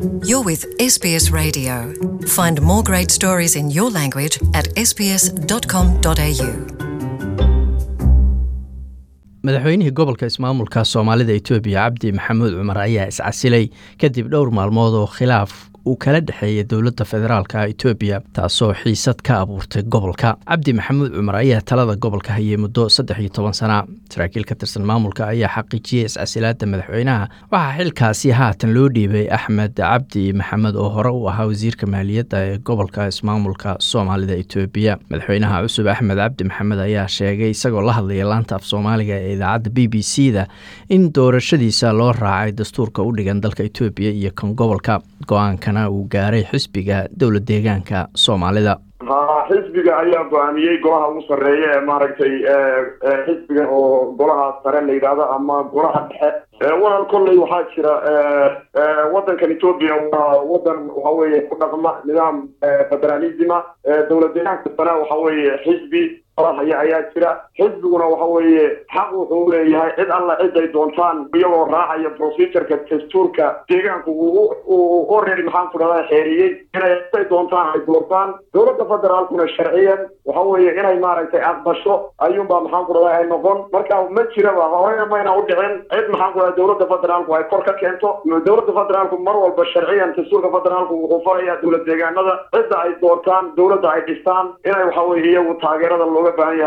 You're with SBS Radio. Find more great stories in your language at sbs.com.au. madaxweynihii gobolka ismaamulka soomaalida etoobiya cabdi maxamuud cumar ayaa iscasilay kadib dhowr maalmood oo khilaaf uu kala dhexeeyay dowladda federaalka etoobiya taasoo xiisad ka abuurtay gobolka cabdi maxamuud cumar ayaa talada gobolka hayay muddo saddex iyo toban sana saraakiil ka tirsan maamulka ayaa xaqiijiyey iscasilaada madaxweynaha waxaa xilkaasi haatan loo dhiibay axmed cabdi maxamed oo hore u ahaa wasiirka maaliyadda ee gobolka ismaamulka soomaalida etoobiya madaxweynaha cusub axmed cabdi maxamed ayaa sheegay isagoo la hadlaya laanta af soomaaliga ee idaacadda b b c da in doorashadiisa loo raacay dastuurka u dhigan dalka etoobiya iyo kan gobolka go-aankana uu gaaray xisbiga dowla deegaanka soomaalida ha xisbiga ayaa go-aamiyey golaha ugu sarreeya ee maaragtay xisbiga oo golaha sare la yidhaahdo ama golaha dhexe walal kolley waxaa jira waddankan etoobiya waa waddan waxa weeye ku dhaqma nidaam federalisma dowla deegaanka sare waxa weeye xisbi haya ayaa jira xisbiguna waxa weeye xaq wuxuu leeyahay cid alla cid ay doontaan iyagoo raacaya procedureka dastuurka deegaanku uu already maxaan ku dhahdaa xeeriyey inay ciday doontaan ay doortaan dowladda federaalkuna sharciyan waxa weeye inay maaragtay aqbasho ayuunbaa maxaan ku dhahdaa ay noqon marka ma jiraba horeyna mayna u dhicin cid maxaan ku dhahdaa dowladda federaalku ay kor ka keento dowladda federaalku mar walba sharciyan dastuurka federaalku wuxuu farayaa dowlad deegaanada cidda ay doortaan dowladda ay dhistaan inay waxa weye iyagu taageerada looga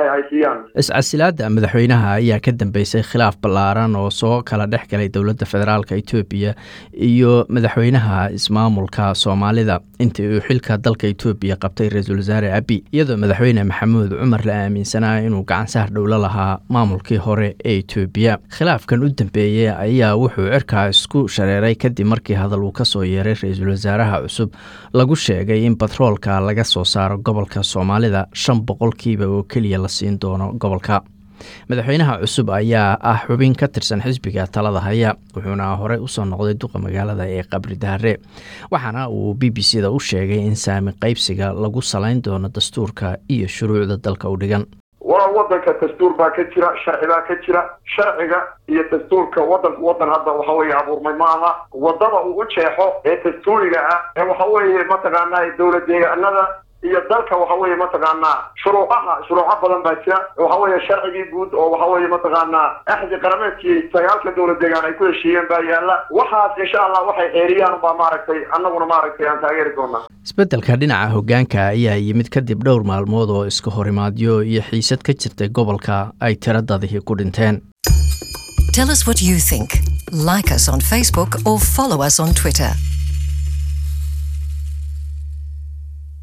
iscasilaada madaxweynaha ayaa ka dambeysay khilaaf ballaaran oo soo kala dhex galay dowladda federaalka etoobiya iyo madaxweynaha ismaamulka soomaalida intii uu xilka dalka etoobiya qabtay ra-iisul wasaare abi iyadoo madaxweyne maxamuud cumar la aaminsanaa inuu gacan saar dhowlo lahaa maamulkii hore ee etoobiya khilaafkan u dambeeyey ayaa wuxuu cirkaa isku shareeray kadib markii hadal uu kasoo yeeray ra-iisul wasaaraha cusub lagu sheegay in batroolka laga soo saaro gobolka soomaalida shan boqolkiiba oo keliya la siin doono gobolka madaxweynaha cusub ayaa ah xubin ka tirsan xisbiga talada haya wuxuuna horey usoo noqday duqa magaalada ee qabri daare waxaana uu b b c da u sheegay in saami qaybsiga lagu salayn doono dastuurka iyo shuruucda dalka u dhigan waa wadanka dastuur baa ka jira sharci baa ka jira sharciga iyo dastuurka wadanku wadan hadda waxa weeye abuurmay ma aha wadada uu u jeexo ee dastuuriga ah ee waxa weeye mataqaanaa dowla deegaanada iyo dalka waxa weeye mataqaanaa shuruucaha shuruuco badan baa jira waxa weeye sharcigii guud oo waxa weeye mataqaanaa axdi qarameedkii sagaalka dowlad deegaan ay ku heshiiyeen baa yaalla waxaas insha allah waxay xeeriyaan baa maaragtay annaguna maaragtay aan taageeri doonaa isbeddelka dhinaca hoggaanka ayaa yimid kadib dhowr maalmood oo iska horimaadyo iyo xiisad ka jirtay gobolka ay tiradadii ku dhinteen Tell us what you think. Like us on Facebook or follow us on Twitter.